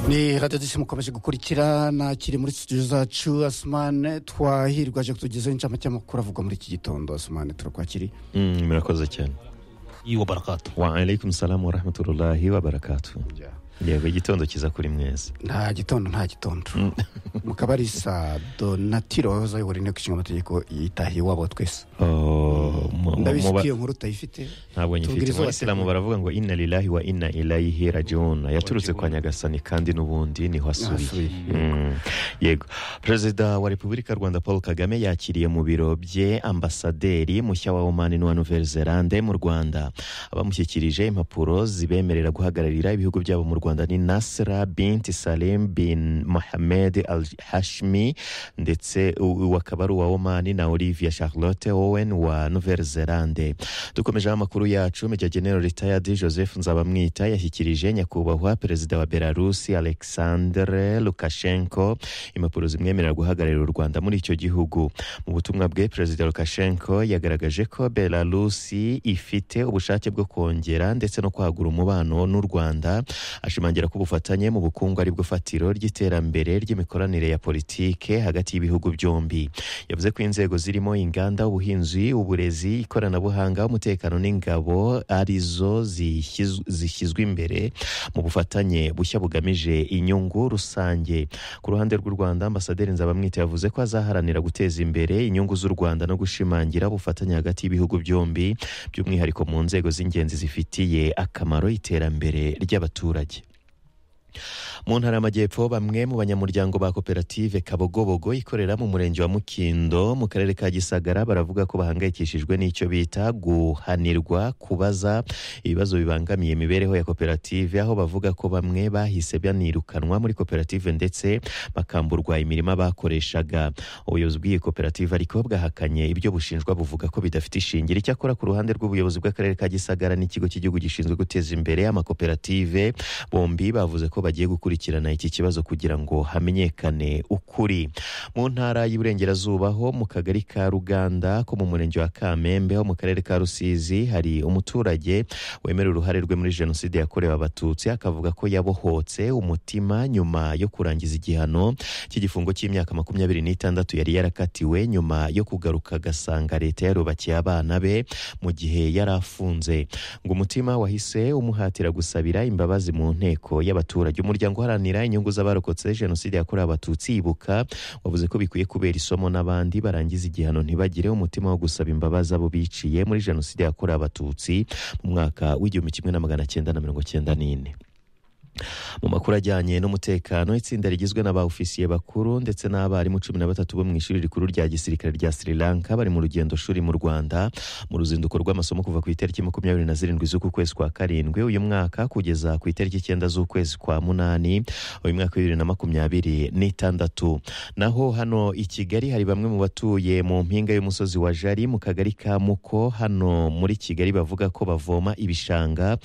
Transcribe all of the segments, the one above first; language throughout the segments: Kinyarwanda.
ni radiyodisi mukomeje gukurikira nakiri muri studio zacu asumane twahirwa aje kutugezaho inshamake y'amakuru avugwa muri iki gitondo asumane turakwakiriye Mm, murakoze cyane wa barakato wa alaikum salamu wa rahmatullahi wa barakatu yego igitondo kiza kuri mwese nta gitondo nta gitondo mukabarisa donatiro wahoze ayobora inteko ishinga amategeko yitahiye iwabo twese Oh, mu- mu- ndabizi mu- ko iyo nkuru utayifite ntabwo nyifite tubwiriza abateguye. mu basilamu baravuga ngo inna lillahi wa inna ilayihi rajiun yaturutse kwa nyagasani kandi n'ubundi niho asubiye Asubiye. Mm, yego perezida wa repubulika y'u rwanda paul kagame yakiriye mu biro bye ambasaderi mushya wa omani n'uwa nouvelle zelande mu rwanda abamushyikirije impapuro zibemerera guhagararira ibihugu byabo mu rwanda ni nasra binti salim bin mohamed al hashmi ndetse u- uwo akaba ari uwa omani na olivia charlotte owen wa nouvelle zelande dukomejeho amakuru yacu meja genero ritayadi joseph nzabamwita yashyikirije nyakubahwa perezida wa belarusi alexandre lukashenko impapuro zimwemerera guhagararira u rwanda muri icyo gihugu mu butumwa bwe perezida lukashenko yagaragaje ko belarusi ifite ubushake bwo kongera ndetse no kwagura umubano n'u rwanda ashimangira ko ubufatanye mu bukungu ari bwo fatiro ry'iterambere ry'imikoranire ya politike hagati y'ibihugu byombi yavuze ko inzego zirimo inganda ubuhinzi uburezi ikoranabuhanga umutekano n'ingabo arizo zishyizw- zishyizwe imbere mu bufatanye bushya bugamije inyungu rusange ku ruhande rw'u rwanda ambasaderi nzabamwita yavuze ko azaharanira guteza imbere inyungu z'u rwanda no gushimangira ubufatanye hagati y'ibihugu byombi by'umwihariko mu nzego z'ingenzi zifitiye akamaro iterambere ry'abaturage mu ntara y'amajyepfo bamwe mu banyamuryango ba koperative kabogobogo ikorera mu murenge wa mukindo mu karere ka gisagara baravuga ko bahangayikishijwe n'icyo bita guhanirwa kubaza ibibazo bibangamiye imibereho ya koperative aho bavuga ko bamwe bahise banirukanwa muri koperative ndetse bakamburwa imirima bakoreshaga ubuyobozi bw'iyi koperative ariko bwahakanye ibyo bushinjwa buvuga ko bidafite ishingiro icyakora ku ruhande rw'ubuyobozi bw'akarere ka gisagara n'ikigo cy'igihugu gishinzwe guteza imbere amakoperative bombi bavuze ko bagiye gukurikirana iki kibazo kugira ngo hamenyekane ukuri mu ntara y'iburengerazuba ho mu kagari ka ruganda ko mu murenge wa kamembe ho mu karere ka rusizi hari umuturage wemera uruhare rwe muri jenoside yakorewe abatutsi akavuga ko yabohotse umutima nyuma yo kurangiza igihano cy'igifungo cy'imyaka makumyabiri n'itandatu yari yarakatiwe nyuma yo kugaruka agasanga leta yarubakiye abana be mu gihe yari afunze ngo umutima wahise umuhatira gusabira imbabazi mu nteko y'abaturage umuryango uharanira inyungu z'abarokotse jenoside yakorewe abatutsi ibuka wavuze ko bikwiye kubera isomo n'abandi barangiza igihano ntibagire umutima wo gusaba imbabazi abo biciye muri jenoside yakorewe abatutsi mu mwaka w'igihumbi kimwe na magana cyenda na mirongo cyenda n'ine mu makuru ajyanye n'umutekano itsinda rigizwe na ba ofisiye bakuru ndetse n'abarimu cumi na batatu bo mu ishuri rikuru rya gisirikare rya sri lanka bari mu rugendo shuri mu rwanda mu ruzinduko rw'amasomo kuva ku itariki makumyabiri na zirindwi z'uku kwezi kwa karindwi uyu mwaka kugeza ku itariki icyenda z'ukwezi kwa munani uyu mwaka wa bibiri na makumyabiri n'itandatu naho hano i kigali hari bamwe mu batuye mu mpinga y'umusozi wa jari mu kagari ka muko hano muri kigali bavuga ko bavoma ibishanga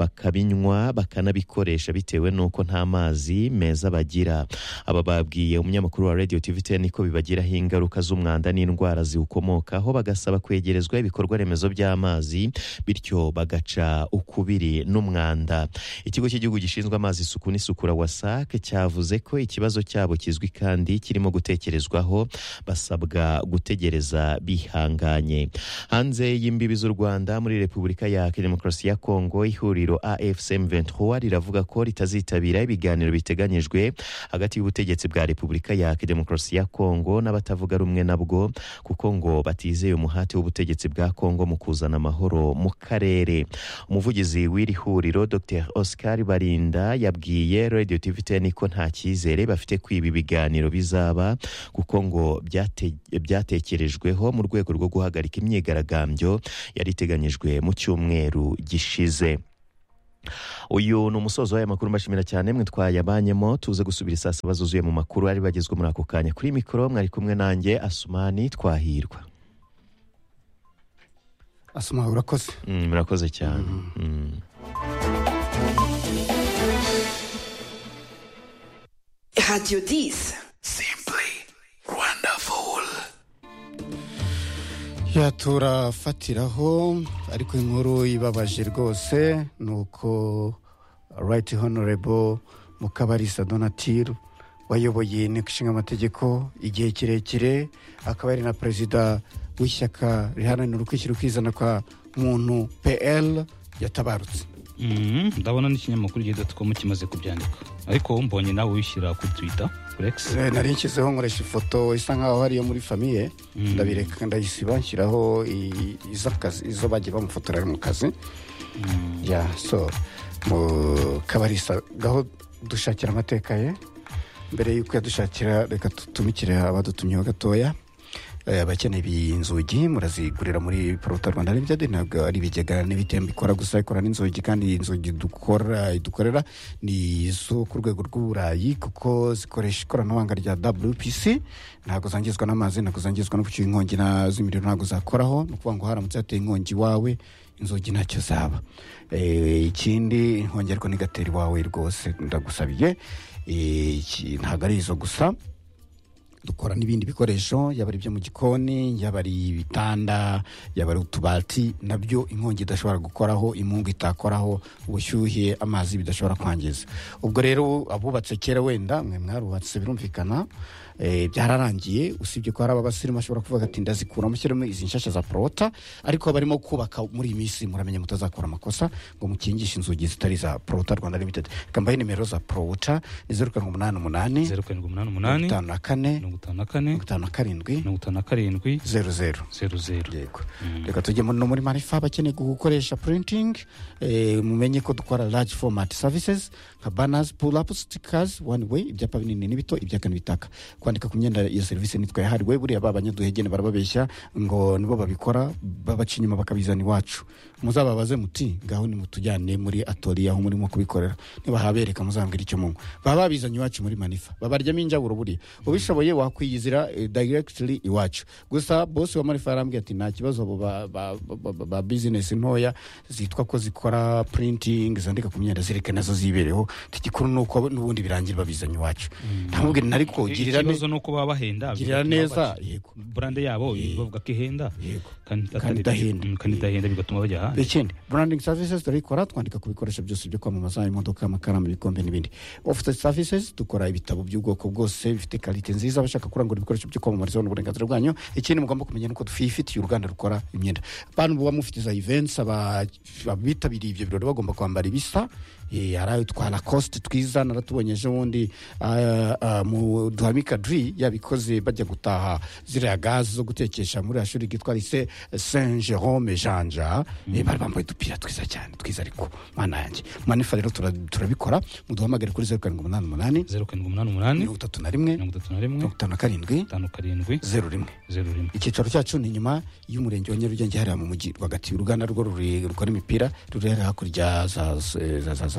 bakabinywa bakanabikoresha bitewe n'uko nta mazi meza bagira aba babwiye umunyamakuru wa radio tv ten ko bibagiraho ingaruka z'umwanda n'indwara ziwukomokaho bagasaba kwegerezwa ibikorwa remezo by'amazi bityo bagaca ukubiri n'umwanda ikigo cy'igihugu gishinzwe amazi isuku n'isukura wasac cyavuze ko ikibazo cyabo kizwi kandi kirimo gutekerezwaho basabwa gutegereza bihanganye hanze y'imbibi z'u rwanda muri repubulika ya demokarasi ya kongo ihuriro afcm 23 riravuga ko ritazitabira ibiganiro biteganyijwe hagati y'ubutegetsi bwa repubulika ya demokarasi ya kongo n'abatavuga rumwe nabwo kuko ngo batizeye umuhate w'ubutegetsi bwa kongo mu kuzana amahoro mu karere umuvugizi w'iri huriro dr oscar barinda yabwiye radio tv ten ko nta cyizere bafite ko ibi biganiro bizaba kuko ngo byate- byatekerejweho mu rwego rwo guhagarika imyigaragambyo yari iteganyijwe mu cyumweru gishize uyu ni umusozo w'aya makuru mbashimira cyane mwe twayabanyemo tuze gusubira isaa saba zuzuye mu makuru ari bagezwe muri ako kanya kuri mikoro mwari kumwe nanjye asumani twahirwa asuma urakoze Mm, murakoze cyane Mm. Radio 10. Simply wonderful. ya turafatiraho ariko inkuru ibabaje rwose ni uko right honorable mukabarisa donatire wayoboye inteko ishinga amategeko igihe kirekire akaba ari na perezida w'ishyaka riharanira ukwishyira ukizana kwa muntu pl yatabarutse Mhm, ndabona n'ikinyamakuru gidotikomu kimaze kubyandika ariko mbonye nawe wishyira kuri twita kuri X. Eh, nari nshyizeho nkoresha ifoto isa nkaho ari iyo muri famiye Mm. ndabireka ndayisiba nshyiraho i- iz'akazi izo bagiye bamufotora ari mu kazi ya so mu kabarisa gaho dushakira amateka ye mbere y'uko yadushakira reka tutumikire abadutumyeho gatoya Eh, abakeneye ibi inzugi murazigurira muri poruta rwanda limited ntabwo ari ibigega n'ibitembo ikora gusa ikora n'inzugi kandi iyi nzugi dukora dukorera ni izo ku rwego rw'uburayi kuko zikoresha ikoranabuhanga rya wpc ntabwo zangizwa n'amazi ntabwo zangizwa no guca inkongi na z'imiriro ntabwo zakoraho ni ukuvuga ngo haramutse hateye inkongi iwawe inzugi ntacyo zaba Eh, ikindi inkongi ariko ntigatera iwawe rwose ndagusabiye Eh, iki- ntabwo ari izo gusa dukora n'ibindi bikoresho yaba ari ibyo mu gikoni yaba ari ibitanda yaba ari utubati nabyo inkongi idashobora gukoraho imungu itakoraho ubushyuhe amazi bidashobora kwangiza ubwo rero abubatse kera wenda mwe mwarubatse birumvikana eh, byararangiye usibye ko hari abasirimu bashobora kuvuga ati ndazikuramo shyiramo izi nshyashya za porota ariko barimo kubaka muri iyi minsi muramenya mutazakora amakosa ngo mukingishe inzugi zitari za porota rwanda limited kambaye nimero za porota ni zeru karindwi umunani umunani zeru karindwi umunani mirongo umunani itanu na kane mirongo itanu na kane mirongo itanu na karindwi mirongo itanu na karindwi zeru zeru zeru zeru yego reka tujye mu- no muri marifa abakeneye gukoresha printing eh, mumenye ko dukora large format services nka banners pull up stickers one way ibyapa binini n'ibito ibyaka n'ibitaka kwandika ku myenda iyo serivisi nitwa yahariwe buriya ba banyaduhegene barababeshya ngo nibo babikora babaca inyuma bakabizana iwacu muzababaze muti ngaho nimutujyane muri atoriya aho murimo kubikorera nibahabereka muzambwira icyo munywa baba babizanye iwacu muri manifa babaryamo injaburo buriya ubishoboye wakwiyizira eh, directly iwacu gusa bosi wa manifa yarambwiye ati nta kibazo abo ba- ba- ba- ba- ba bizinesi ntoya zitwa ko zikora printing zandika ku myenda zireke nazo zibereho igikuru ni uko n'ubundi birangira babizanye iwacu ntamubwire nari ko girira ne- ikibazo ni uko baba bahenda girira bigatuma neza baca- yego burande yabo bavuga ko ihenda yego kandi Kandi idahenda. Mm, kandi idahenda bigatuma bajya ahandi ikindi branding services turayikora twandika ku bikoresho byose byo kwamamaza imodoka amakaramu ibikombe n'ibindi office services dukora ibitabo by'ubwoko bwose bifite karite nziza abashaka kurangura ibikoresho byo kwamamarizaho n'uburenganzira bwanyu ikindi mugomba kumenya nuko twifitiye uruganda rukora imyenda bantu buba mufite za events aba- abitabiriye ibyo birori bagomba kwambara ibisa Eh, hari ayo twa lacoste twiza naratubonye ejo bundi ah, ah, mu duhamika dri yabikoze bajya gutaha ziriya gaze zo gutekesha muri ashuri ryitwa lise saint jerome janja Eh, bari bambaye udupira twiza cyane twiza ariko mana yanjye manifa rero tura- turabikora muduhamagare kuri zeru karindwi umunani umunani zeru karindwi umunani umunani mirongo itatu na rimwe mirongo itatu na rimwe mirongo itanu na karindwi itanu karindwi zeru rimwe zeru rimwe icyicaro cyacu ni inyuma y'umurenge wa nyarugenge hariya mu mujyi rwagati uruganda rwo ruri- rukora imipira ruri hariya hakurya za za- za- za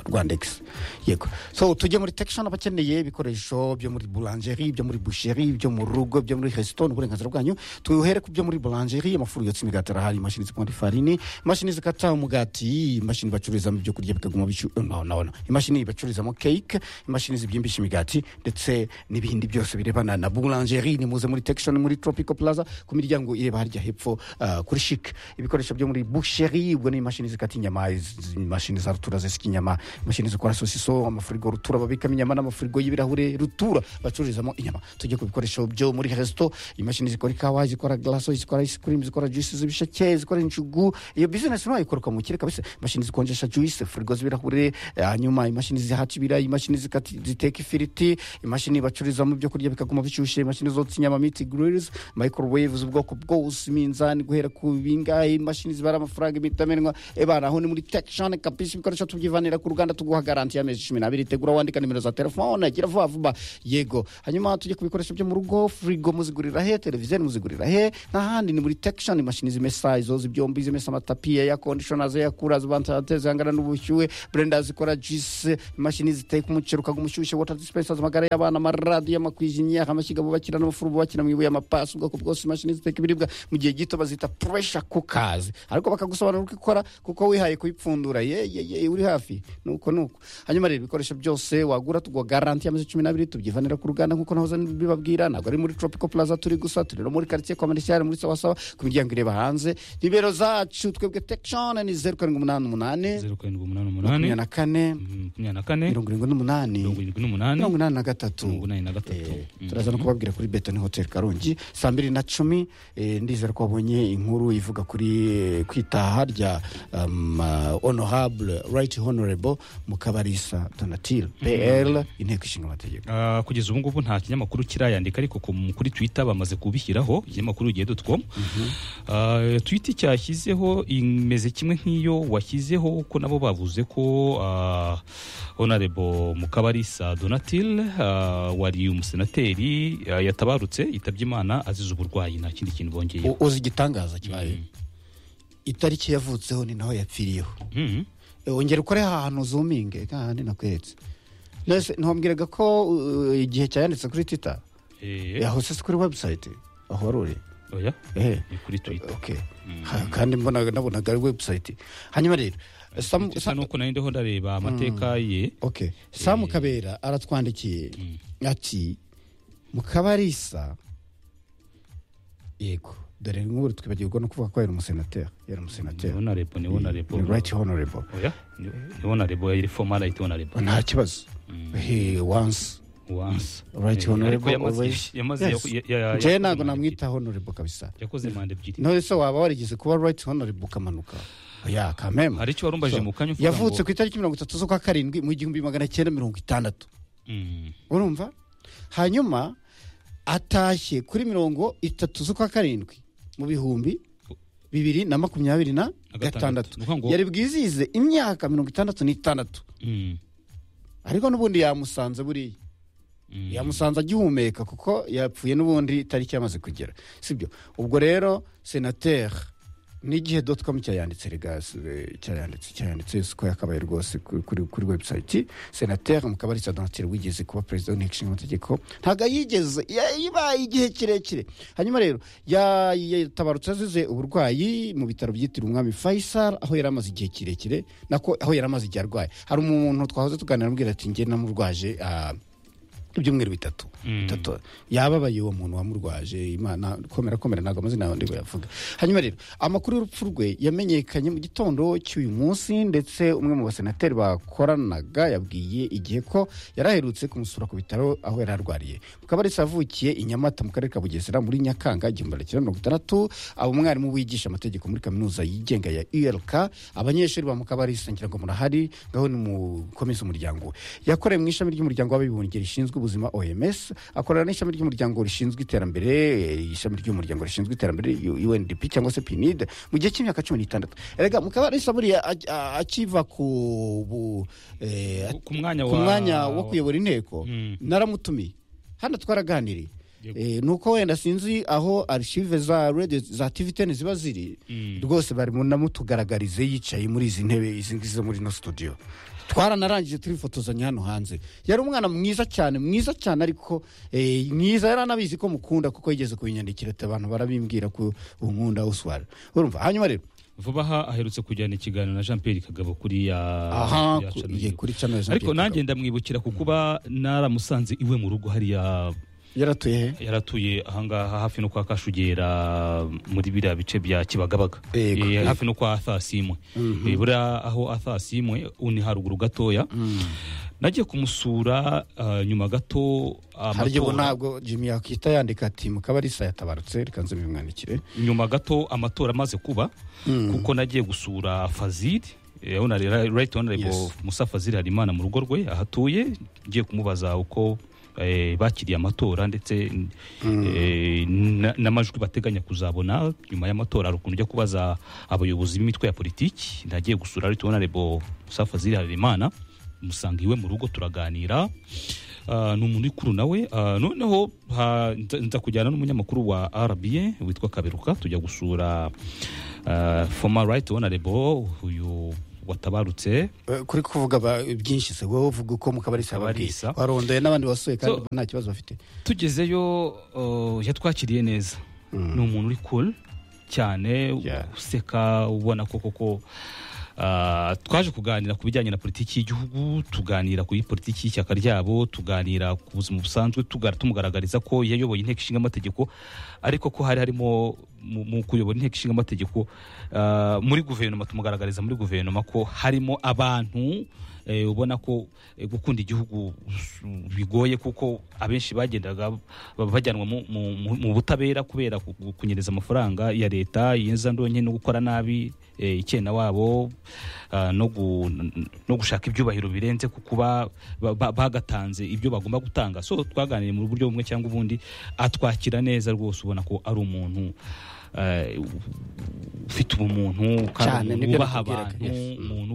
rwandex yego so tujye muri tekishoni abakeneye ibikoresho byo muri burangeri byo muri busheri byo mu rugo byo muri resito n'uburenganzira bwanyu tuhere ku byo muri burangeri amafuru yotsa imigati arahari imashini zikora ifarini imashini zikata umugati imashini bacururizamo ibyo kurya bikaguma bishyunaona imashini bacururizamo cake imashini zibyimbisha imigati ndetse n'ibindi byose birebana na boulangerie ni muze muri tekishoni muri tropico plaza ku miryango ireba harya hepfo ah, kuri shike ibikoresho byo muri boucherie ubwo ni imashini zikata inyama iz- imashini za rutura zesika inyama imashini zikora sosiso amafurigo rutura babikamo inyama n'amafurigo y'ibirahure rutura bacururizamo inyama tujye ku bikoresho byo muri resito imashini zikora ikawa zikora glaso zikora ice cream zikora juice z'ibisheke zikora injugu iyo business ntayo ikoruka mu kirere kabisa imashini zikonjesha juice furigo z'ibirahure eh, hanyuma imashini zihaca ibirayi imashini zikati- ziteka ifiriti imashini bacururizamo ibyo kurya bikaguma bishyushye imashini zotsa inyama miti grills microwaves ubwoko bwose iminzani guhera ku bingahe imashini zibara amafaranga imitamenwa ebana aho ni muri tekishoni kabisa ibikoresho tubyivanira ku ruganda tuguha garanti y'amezi cumi n'abiri tegura wandika nimero za telefone gira vuba vuba yego hanyuma tujye ku bikoresho byo mu rugo furigo muzigurira he televiziyo muzigurira he n'ahandi ni muri tekishoni imashini zimesa izo zibyombi zimesa amatapi ya kondishona zeya kura zibantateze zihangana n'ubushyuhe brenda zikora jise imashini ziteka umuceri ukaga umushyushye water dispensers amagare y'abana amaradiyo amakwijiniya amashyiga bubakira n'amafuru bubakira mu ibuye amapasi ubwoko bwose imashini ziteka ibiribwa mu gihe gito bazita pressure cookers ariko bakagusobanurira uko ikora kuko wihaye kuyipfundura ye ye ye uriha safi nuko nuko hanyuma rero ibikoresho byose wagura tugwa garanti y'amezi cumi n'abiri tubyivanira ku ruganda nk'uko nahoze mbibabwira ntabwo ari muri tropical plaza turi gusa turi no muri quartier kwa marishyari muri sawasawa ku miryango ireba hanze nimero zacu twebwe tekishoni ni zeru karindwi umunani umunani zeru karindwi umunani makumyabiri umunani na kane makumyabiri na kane mirongo irindwi n'umunani mirongo irindwi n'umunani mirongo inani na gatatu mirongo inani na gatatu Eh, Mm. turaza no kubabwira kuri betoni hoteli karongi saa mbiri na cumi eh, ndizera ko wabonye inkuru ivuga kuri eh, kwitaha rya um, uh, honorable right honorable mukabarisa donatile pl inteko ishinga amategeko Ah, kugeza ubu ngubu nta kinyamakuru kirayandika ariko ku- kuri twitter bamaze kubishyiraho ikinyamakuru ugiye dotcom twita cyashyizeho imeze kimwe nk'iyo washyizeho kuko nabo bavuze ko ah, honorable mukabarisa donatile ah, wari umusenateri ah, yatabarutse yitabye imana azize uburwayi nta kindi kintu bongeye U- uzi igitangaza kibaye itariki yavutseho ni naho yapfiriyeho Eh, wongera ukore ahantu zuminge kandi nakweretse Nese, ntiwambwiraga ko uh, igihe cyayanditse kuri twitter yahose si kuri website aho wari uri Eh. ni kuri twitter okay Ha- kandi mbona nabonaga ari website hanyuma rero Sam- Twitter Sam- nuko nari ndiho ndareba amateka ye okay samu kabera aratwandikiye ati mukabarisa yego dore nk'ubu twibagirwa no kuvuga ko yari umusenateri yari umusenateri honorable ni honorable Ni right honorable oya ni ni honorable yari fomarayiti honorable nta kibazo he once once right Eh, ariko honorable yamaze- always yamaze Yes. yaku- ya- ya- Jewe yakoze ntabwo manda namwita honorable kabisa ebyiri. yakoze manda ebyiri none se waba warigeze kuba right honorable ukamanuka ya kameme hari icyo warumbaje mu kanya uvuga yavutse ngo- ku itariki mirongo itatu z'ukwa karindwi mu gihumbi magana cyenda mirongo itandatu Mm, urumva hanyuma atashye kuri mirongo itatu z'ukwa karindwi mu bihumbi bibiri na makumyabiri na Na gatandatu. gatandatu Ni ukuvuga ngo- yari bwizihize imyaka mirongo itandatu n'itandatu mm, ariko n'ubundi yamusanze buriya mm. yamusanze agihumeka kuko yapfuye n'ubundi itariki yamaze kugera sibyo ubwo rero senateri n'igihe doti komu cyayanditse regasi cyayanditse cyayanditse ko yakabaye rwose ku- kuri kuri website senateri mukabarisa donatire wigeze kuba perezida w'inteko ishinga amategeko ntabwo yigeze yabaye igihe kirekire hanyuma rero ya- yatabarutse azize uburwayi mu bitaro byitiriwe umwami faisal aho yari amaze igihe kirekire nako aho yari amaze igihe arwaye hari umuntu twahoze tuganira amubwira ati nge namurwaje ah, ibyumweru bitatu bitatu yababaye uwo muntu wamurwaje imana komera komera ntabwo amazina yawe ndibuyavuga hanyuma rero amakuru y'urupfu rwe yamenyekanye mu gitondo cy'uyu munsi ndetse umwe mu basenateri bakoranaga yabwiye igihe ko yari aherutse kumusura ku bitaro aho yari arwariye mukabarisa yavukiye i nyamata mu karere ka bugesera muri nyakanga igihumbi na mirongo itandatu aba umwarimu wigisha amategeko muri kaminuza yigenga ya urk abanyeshuri ba mukabarisa ngira ngo murahari ngaho nimukomeze umuryango we yakoreye mu ishami ry'umuryango w'abibumbye rishinzwe ubuzima oms akorera n'ishami ry'umuryango rishinzwe iterambere eh, ishami ry'umuryango rishinzwe iterambere U- undp cyangwa se pinid mu gihe cy'imyaka cumi n'itandatu erega mukabarisa buriya a- a- akiva ku bu- eh, Ku- ku mwanya ku wa- mwanya wo kuyobora inteko Mm. naramutumiye hano twaraganiriye Yego. Eh, nuko wenda sinzi aho archive za radio za tvtn ziba ziri rwose bari munamutugaragarize yicaye muri izi ntebe izi ngizi zo muri ino studio twaranarangije turifotozanya hano hanze yari umwana mwiza cyane mwiza cyane ariko eh, mwiza yari anabizi ko mukunda kuko yigeze kubinyandikira ati abantu barabimbwira ko unkunda uswara urumva hanyuma rero vuba aha aherutse kujyana ikiganiro na jean pierre kagabo kuri ya aha ya ku- Channel ye, Yego. kuri channel Jean ariko Pierre nanjye Kagame. ndamwibukira ku kuba naramusanze iwe mu rugo hariya yaratuye he yaratuye ahangaha hafi no kwa kashugera muri biriya bice bya kibagabaga Yego. Eh, hafi no kwa athasimwe Eh, buriya aho athasimwe uni haruguru gatoya nagiye kumusura ah, nyuma gato harya ubu amatora ntabwo jimmy yakita yandika ati mukabarisa yatabarutse reka nze mbimwandikire nyuma gato amatora amaze kuba kuko nagiye gusura fazili eh, honore- right honorable Yes. musa fazili harimana mu rugo rwe ahatuye ngiye kumubaza uko eh, bakiriye amatora ndetse eh, na- n'amajwi bateganya kuzabona nyuma y'amatora hari ukuntu ujya kubaza abayobozi b'imitwe ya politiki nagiye gusura right honorable musa fazili harimana musanga iwe mu rugo turaganira Ah, ni umuntu ukuru nawe Ah, noneho ha- nza- nza kujyana n'umunyamakuru wa rba witwa kaberuka tujya gusura ah, former right honorable uyu watabarutse Eh, kuri kuvuga ba- byinshi se wowe uvuga uko mukabarisa Mukabarisa. yababwiye warondoye n'abandi wasuye kandi So- ubona nta kibazo bafite tugezeyo uh, yatwakiriye neza ni umuntu uri cool cyane Yeah. useka ubona ko koko Ah, twaje kuganira ku bijyanye na politiki y'igihugu tuganira kuri politiki y'ishyaka ryabo tuganira ku buzima busanzwe tuga- tumugaragariza ko yayoboye inteko ishinga amategeko ariko ko hari harimo mu mu kuyobora inteko ishinga amategeko ah, muri guverinoma tumugaragariza muri guverinoma ko harimo abantu eh, ubona ko eh, gukunda igihugu s- bigoye kuko abenshi bagendaga ba- bajyanwa mu- mu- mu- mu butabera kubera ku- ku- kunyereza amafaranga ya leta yinzandonke no gukora nabi eh, icyenda wabo ah, no gu- n- no gushaka ibyubahiro birenze ku kuba ba- ba- bagatanze ibyo bagomba gutanga so twaganiriye mu buryo bumwe cyangwa ubundi atwakira neza rwose ubona ko ari umuntu eh, ufite Cyane, ubumuntu kandi nibyo wubaha nakubwiraga, abantu yes. umuntu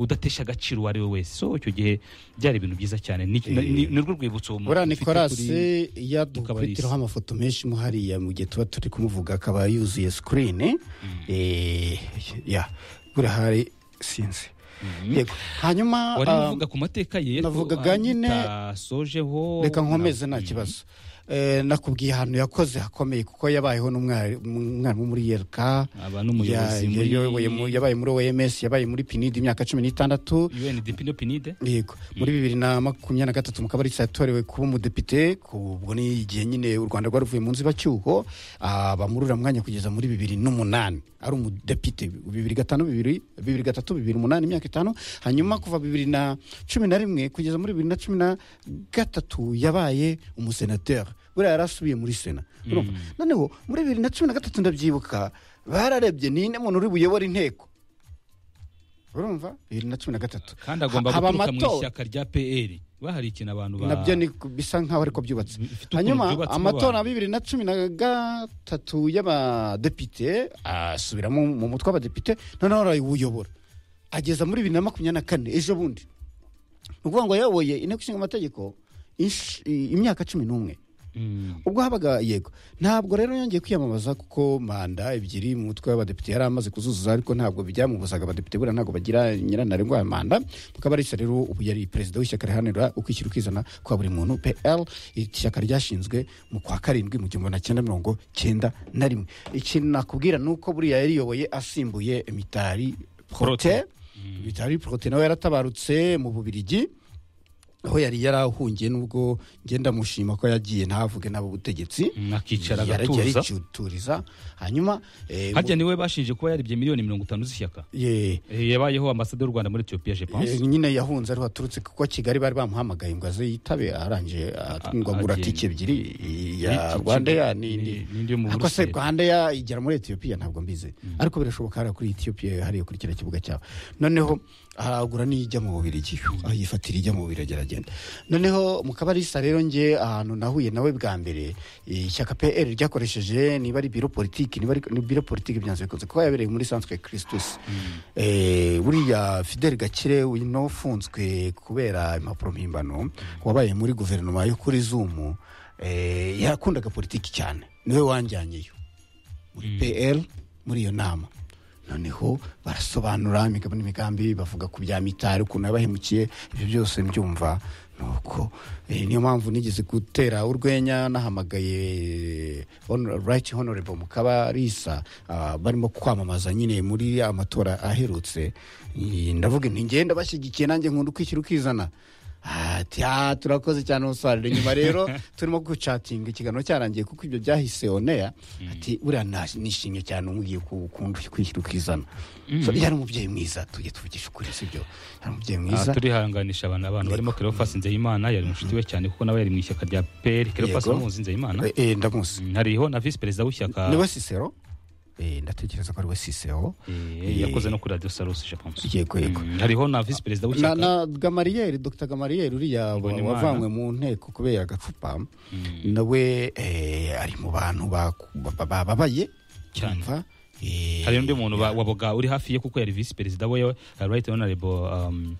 udatesha agaciro uwo ari we wese so icyo gihe byari ibintu byiza cyane ni Eh. ni- ni rwo rwibutso uwo muntu buriya ufite nikolasi kuri- iyo Mukabalisa. dukubitiraho amafoto menshi mo hariya mu gihe tuba turi kumuvuga akaba yuzuye sikirini ya buriya hari sinzi Yego. hanyuma wari ah, uvuga ku mateka ye ariko navugaga nyine- atasojeho reka nkomeze nta kibazo Eh, nakubwiye ahantu yakoze hakomeye kuko yabayeho n'umwari- umwarimu muri yerka aba Ya- n'umuyobozi muri- yayoboye mu- yabaye muri oms yabaye muri pinidi imyaka cumi n'itandatu UNDP no pinide yego muri bibiri na makumyabiri na gatatu mukabarisa yatorewe kuba umudepite ku- ubwo ni igihe nyine u rwanda rwari ruvuye mu nzibacyuho ah, bamurura mwanya kugeza muri bibiri n'umunani ari umudepite bibiri gatanu bibiri bibiri gatatu bibiri umunani imyaka itanu hanyuma kuva bibiri na cumi na rimwe kugeza muri bibiri na cumi na gatatu yabaye umusenateri buriya yari asubiye muri sena urumva noneho muri bibiri na cumi na gatatu ndabyibuka bararebye ni ine muntu uri buyobora inteko urumva bibiri na cumi na gatatu kandi agomba Ha- haba guturuka mu amatora. ishyaka rya PR bahari ikintu abantu ba nabyo ni ku- bisa nk'aho ariko byubatse Bifite ukuntu hanyuma byubatsemo amatora ya abantu. bibiri na cumi na gatatu y'abadepite asubiramo mu mutwe w'abadepite noneho arayuyobora ageza muri bibiri na makumyabiri na kane ejo bundi ni ukuvuga ngo yayoboye inteko ishinga amategeko insh- i- imyaka cumi n'umwe Mm. ubwo habaga yego ntabwo rero yongeye kwiyamamaza kuko manda ebyiri mu mutwe w'abadepite yari amaze kuzuzuza ariko ntabwo byamubuzaga abadepite buriya ntabwo bagira nyirantarengwa ya manda mukabarisa rero ubu yari perezida w'ishyaka riharanira ukwishyira ukizana kwa buri muntu pl iri shyaka ryashinzwe mu kwa karindwi mu gihumbi magana cyenda mirongo cyenda na rimwe ikintu nakubwira ni uko buriya yariyoboye asimbuye mitari prote mitari prote nawe yaratabarutse mu bubirigi aho yari yarahungiye nubwo ngenda mushima ko yagiye ntavuge nabo butegetsi Mm, akicara yaragiye agatuza aricuturiza hanyuma eh, harya niwe bashinje kuba yaribye miliyoni mirongo itanu z'ishyaka ye- Eh, yabayeho ambasade y'u Rwanda muri Ethiopia je pense eh, nyine yahunze ariho aturutse kuko kigali bari bamuhamagaye ngo aze yitabe arangije atungwa A- agura agenda. tike ebyiri i- ya Itike rwandeya ni- n'indi n'indi yo mu ariko se Buruseli. rwandeya igera muri etiyopiya ntabwo mbizi ariko birashoboka hariya kuri etiyopiya hariya kuri kiriya kibuga cyabo noneho aragura n'ijya mu bubirigi yifatira ijya mu bubirigi aragenda noneho mu kabarisa rero nge ahantu nahuye nawe bwa mbere ishyaka pr ryakoresheje niba ari biro politiki niba ari ni biro politiki byanze bikunze kuba yabereye muri sanswe christus Eh, buriya fidel gakire uno ufunzwe kubera impapuro mpimbano wabaye muri guverinoma yo kuri zumu eh, yakundaga politiki cyane niwe wanjyanyeyo muri pl muri iyo nama noneho barasobanura imigabo n'imigambi bavuga ku bya mitari ukuntu yabahemukiye ibyo byose mbyumva nuko eh, niyo mpamvu nigeze gutera urwenya nahamagaye Hon- right honorable mukabarisa ah, barimo kwamamaza nyine muri amatora aherutse Eh, ndavuga nti ngenda bashyigikiye nanjye nkunda ukwishyira ukizana ati "Ah, turakoze cyane umusaruro nyuma rero turimo gucatinga ikiganiro cyarangiye kuko ibyo byahise oneya ati buriya na- nishimye cyane umugiye ukunda kwishyira ukizana So, yari umubyeyi mwiza tujye tuvugisha ukuri sibyo yari umubyeyi mwiza Aha turihanganisha abantu abantu barimo Cleophas Nzeyimana yari umushuti we cyane kuko nawe yari mu ishyaka rya PR Cleophas Yego. muzi Nzeyimana Eh, eh, ndamuzi Mm, hariho na visi perezida w'ishyaka niwe sisero Eh, ndatekereza ko ari we sisero Eh, yakoze no kuri radio Salus je pense yego yego Mm, hariho na visi perezida na, w'ishyaka na gamariyeri dr gamariyeri uriya wa- Mbonimana. wavanywe mu nteko kubera agacupa Mm. nawe eh, ari mu bantu baku- ba- ba- babaye Cyane. Urumva? Eh, hari undi muntu ba- waboga uri hafi ye kuko yari visi perezida we uh, right honorable um,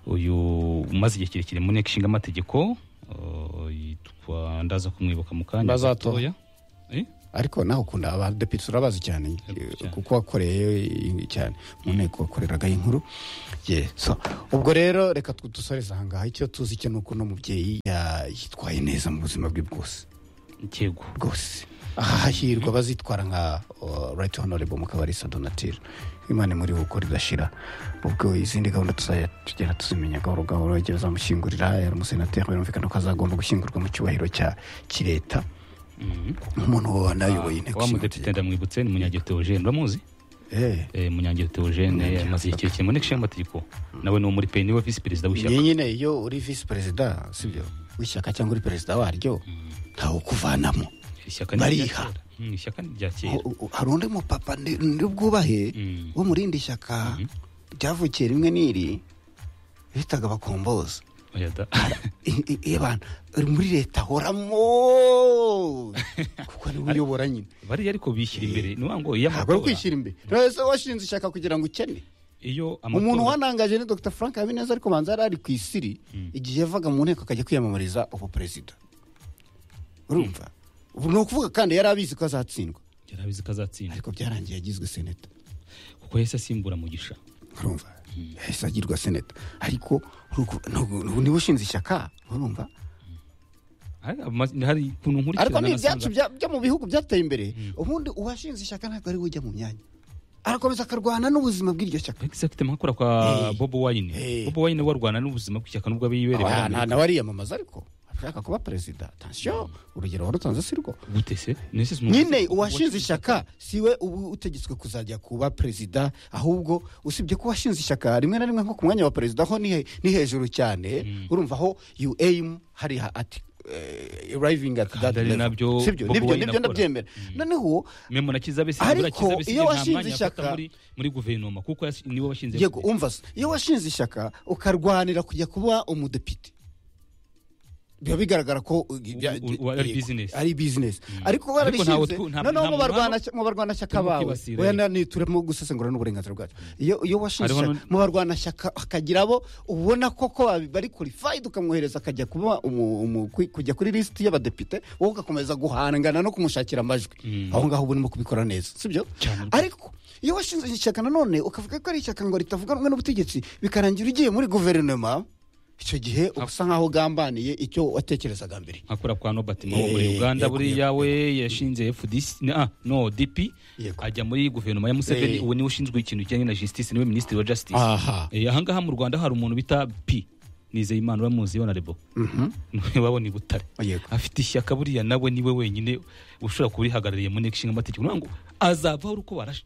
uyu umaze igihe kirekire mu nteko ishinga amategeko uh, yitwa ndaza kumwibuka mu kanya Ndazato. gatoya. Eh? ariko nawe ukunda abadepite urabazi cyane Cyane. kuko wakoreye cyane mu nteko wakoreraga inkuru Ye, so, ubwo rero reka twe dusoreze ahangaha icyo tuzi cyo ni uko uno mubyeyi ya- yitwaye neza mu buzima bwe bwose yego bwose hahirwa bazitwara nka uh, right honorable mukabarisa donatire imana muri we ukora idashira ubwo izindi gahunda tuzajya tugenda tuzimenya gahoro gahoro igihe bazamushyingurira yari umusenateri birumvikana ko azagomba gushyingurwa mu cyubahiro cya kireta nk'umuntu wabona ayoboye inteko wa ishinga mudepite ndamwibutse ni munyange teogene uramuzi Eh, Eh, munyange teogene amaze igihe kinini mu nteko ishinga amategeko nawe ni uwo muri peni niwe visi perezida w'ishyaka niyo nyine iyo uri visi perezida sibyo w'ishyaka cyangwa uri perezida waryo ntawe ukuvanamo ishyaka ni irya bariha. kera. Mm, ishyaka ni irya kera Ho- ho- hari undi mupapa ndi ndi bwubahe Mm. wo mu rindi shyaka ryavukiye rimwe n'iri bitaga abakombozi Oya da. abantu uri muri leta horamo kuko niwe uyobora nyine bariya ariko bishyira imbere ni ukuvuga ngo iyo ntabwo ari amatora kwishyira imbere Ese washinze ishyaka kugira ngo ukene iyo umuntu amatora wanangaje ni dr frank habineza ariko manza yari ari ku isiri igihe yavaga mu nteko akajya kwiyamamariza ubu perezida urumva ubu ni ukuvuga kandi yari abizi ko azatsindwa yari abizi ko azatsinda ariko byarangiye yagizwe seneta kuko yahise asimbura mugisha urumva yahise agirwa seneta ariko uruku- ntabwo- ntabwo niwe ushinze ishyaka urumva Hari ama- hari ukuntu nkurikirana ariko ni ibyacu nasanga- bya- byo mu bihugu byateye imbere ubundi uwashinze ishyaka ntabwo ari we ujya mu myanya arakomeza akarwana n'ubuzima bw'iryo shyaka Exact, mpakora kwa Hey. bobo wayine Hey. bobo wayine warwana n'ubuzima bw'ishyaka nubwo abiyibereye muri Aba- nta- Amerika. nawe ariyamamaza ariko ashaka kuba perezida tansiyo urugero warutanze si rwo gute se Nese si umuntu- nyine uwashinze ishyaka siwe ubu utegetswe kuzajya kuba perezida ahubwo usibye ko washinze ishyaka rimwe na rimwe nko ku mwanya wa perezida ho ni he- ni hejuru cyane urumva aho you aim hariya ati eh, arriving at that Kandi ari level. nabyo Sibyo, Bobi nibyo Wine nibyo akora. ndabyemera noneho memo na kizabe si Ariko kizabe si iyo nta washinze mwanya afata ishyaka- muri muri guverinoma kuko yas- niwe washinze yego umva se iyo washinze ishyaka ukarwanira kujya kuba umudepite biba bigaragara ko uh, bya- u- u- ari yego, business. ari business ariko Ariko ntawe barabishinze twu- nta- noneho nta mu barwana mu barwanashyaka turimo bawe kwibasira, oya yego. na- ni turimo gusesengura n'uburenganzira bwacu iyo iyo washinze Hariho ishyaka n'undi- mu barwanashyaka hakagira abo ubona koko babi- bari qualified ukamwohereza akajya kuba umu- umu- ku- kujya kuri lisiti y'abadepite wowe ugakomeza guhangana no kumushakira amajwi aho ngaho uba urimo kubikora neza sibyo Cyane. ariko iyo washinze ishyaka nanone ukavuga ko ari ishyaka ngo ritavuganwe n'ubutegetsi bikarangira ugiye muri guverinoma icyo gihe uba usa nk'aho ugambaniye icyo watekerezaga mbere nkakora kwa Nobert Mao Eh, muri Uganda yego, buriya we yashinze FDC na- ah, no DP Yego. ajya muri guverinoma ya Museveni Eh. uwo niwe ushinzwe ikintu kijyanye na justice niwe minisitiri wa justice aha Eh, ahangaha mu Rwanda hari umuntu bita P Nizeyimana uramuzi honorable niwe wabona i Butare yego afite ishyaka buriya nawe niwe wenyine ushobora kuba urihagarariye mu nteko ishinga amategeko niyo ngo azavaho uko barashe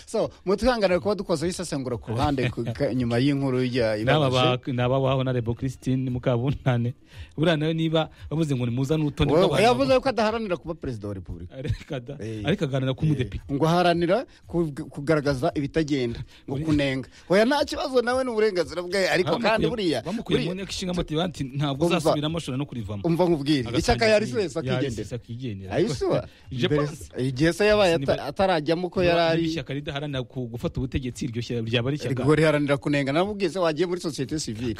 so mutwihanganire kuba dukoze isesengura ku ruhande ku- ka- nyuma y'inkuru ya n'aba ibabaje ba- n'aba ba honorable christine mukabuntane buriya nawe niba bavuze ngo nimuza n'urutonde Wowe- rw'abantu yavuze ko adaharanira kuba perezida wa repubulika ariko ada- Eh. ariko aganira k'umudepite ngo aharanira ku- kugaragaza ibitagenda ngo kunenga oya nta kibazo nawe ni uburenganzira bwe ariko kandi buriya bamukuye mu buriya- nteko ishinga amategeko ati ntabwo Umva. uzasubiramo ushobora no kurivamo umva nkubwire ishyaka yarisubiza akigendera akigendera ayisuba Je Mbere- pense. igihe se yabaye Siniba- ata- atarajyamo ko Niba- yari niba ari ishyaka ridaharanira ku- gufata ubutegetsi iryo shyaka ryaba ari ishyaka ngo riharanira kunenga namubwiye se wagiye muri sosiyete sivile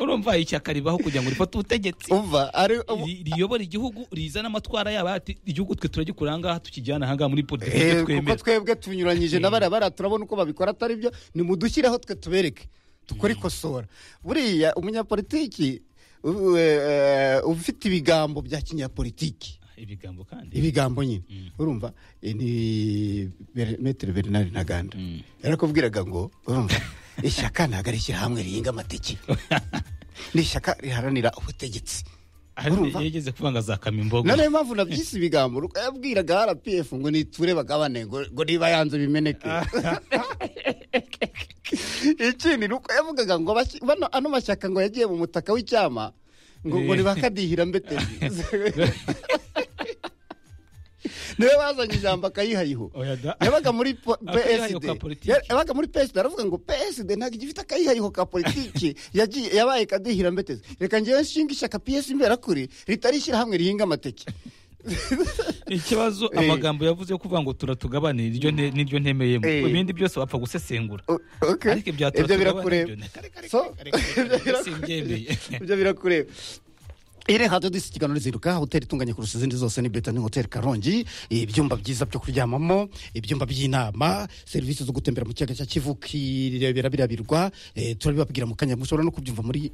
urumva ishyaka ribaho kugira ngo rifate ubutegetsi umva ari ri- riyobora igihugu rizana amatwara yaba ati igihugu twe turagikurira ahangaha tukijyana ahangaha muri politiki Eh, ibyo kuko twemera twebwe tunyuranyije na bariya bariya turabona uko babikora atari byo nimudushyireho twe tubereke dukore ikosora buriya umunyapolitiki u- eh, ufite ibigambo bya kinyapolitiki ibigambo kandi ibigambo nyine urumva eh, ni Ber- metero bernard ntaganda yarakubwiraga ngo urumva ishyaka ntabwo ari ishyirahamwe rihinga amateke ni ishyaka riharanira ubutegetsi urumva? yageze kuvanga za kamimbogo nariyo mpamvu nabyise ibigambo Ruko yabwiraga rpf ngo niture bagabane ngo ngo niba yanze bimeneke ikindi ni uko yavugaga ngo abashyi- bano- ano mashyaka ngo yagiye mu mutaka w'icyama ngo ngo Eh. ntibakadihira mbete niwe bazanye ijambo akayihayiho Oya da. yabaga muri po- Akayihayiho PSD ka politiki. Ya- yabaga muri PSD aravuga ngo PSD ntabwo igifite akayihayiho ka politiki yagiye yabaye kadihira mbeteze reka ngewe nshinga ishyaka PS imberakuri ritari ishyirahamwe rihinga amateke ikibazo Eh. amagambo yavuze yo kuvuga ngo turatugabane niryo ne- niryo ntemeyemo Eh. ibindi byose bapfa gusesengura O- okay. ariko ibya ibyo turatugabane birakureba nibyo ne- kare kare So- kare kare kare kare simbyemeye. ibyo birakureba iri radiyo disi ikiganiro rizinduka hoteli itunganye kurusha izindi zose ni beta ni hoteli karongi ibyumba byiza byo kuryamamo ibyumba by'inama serivisi zo gutembera mu kiyaga cya kivu kirebera birabirwa eh, turabibabwira mu kanya mushobora no kubyumva muri